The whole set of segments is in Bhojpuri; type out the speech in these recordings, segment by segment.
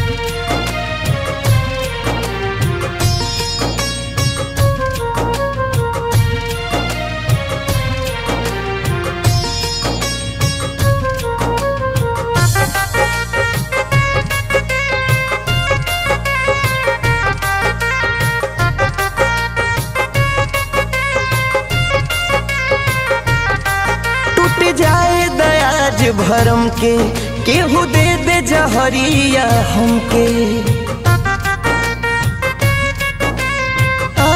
टूट जाए दयाज भरम के केहू दे दे जहरिया हमके आ,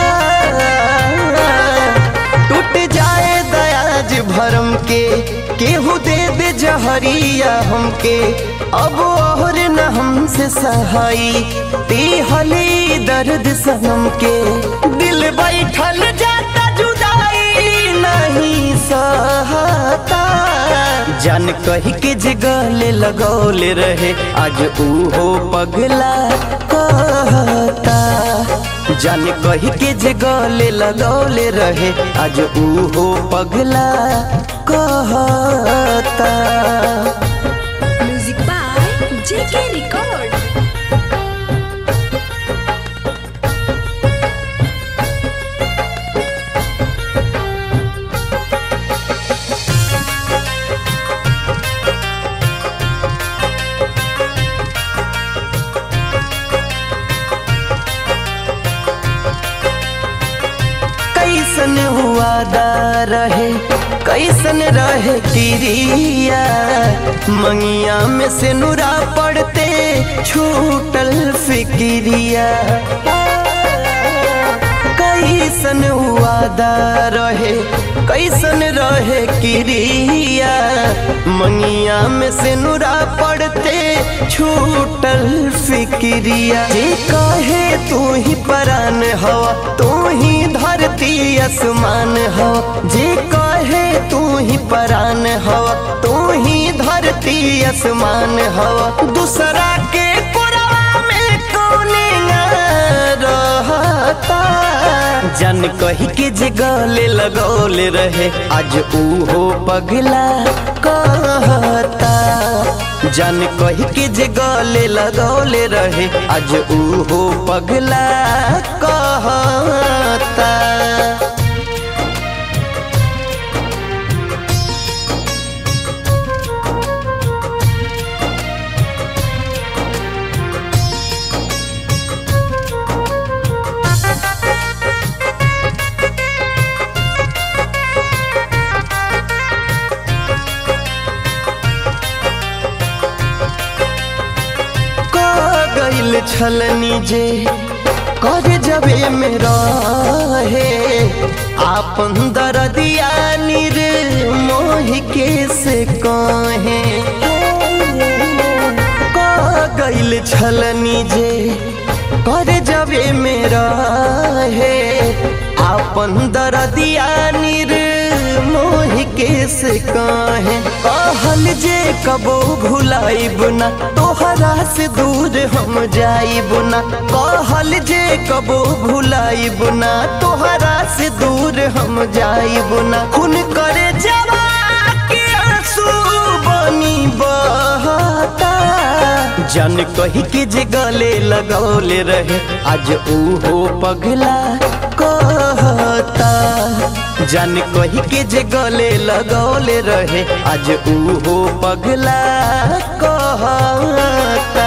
टूट जाए दयाज भरम के केहू दे दे जहरिया हमके अब और न हमसे सहाई हली दर्द सनम के दिल बैठल जाता जुदाई नहीं सहता जान कही के जे गले लगौले रहे आज ऊहो पगला कहता जान कही के जे गले लगौले रहे आज ऊहो पगला कहता Music by JK Record. कैसन हुआ दा रहे कैसन रहे किरिया मंगिया में से नुरा पड़ते छूटल फिक्रिया कैसन हुआ दा रहे कैसन रहे किरिया मंगिया में से नुरा पड़ते छूटल फिक्रिया जे कहे तू ही परान हवा तू ही धरती आसमान हवा जे कहे तू ही परान हवा तू ही धरती आसमान हवा दूसरा के कोरवा में कौने रहता जन कही के जे गले लगौले रहे आज ऊहो पगला कहता जन कही के जे गले लगौले रहे आज ऊहो पगला कहता क गइल छलनी जे कर जबे में रहे आपन दरदिया निर मोह के से कहे क गइल छलनी जे कर जबे में रहे आपन दरदिया निर मोह के से कहे कहल जे कबो भुलाइब ना तोहरा से दूर हम जाइब ना कहल जे कबो भुलाइब ना तोहरा से दूर हम जाइब ना खून करे जवा के आंसू बनी बहता जन कही के जे गले लगौले रहे आज ऊहो पगला कहता जन कही के जे गले लगौले रहे आज ऊहो पगला कहता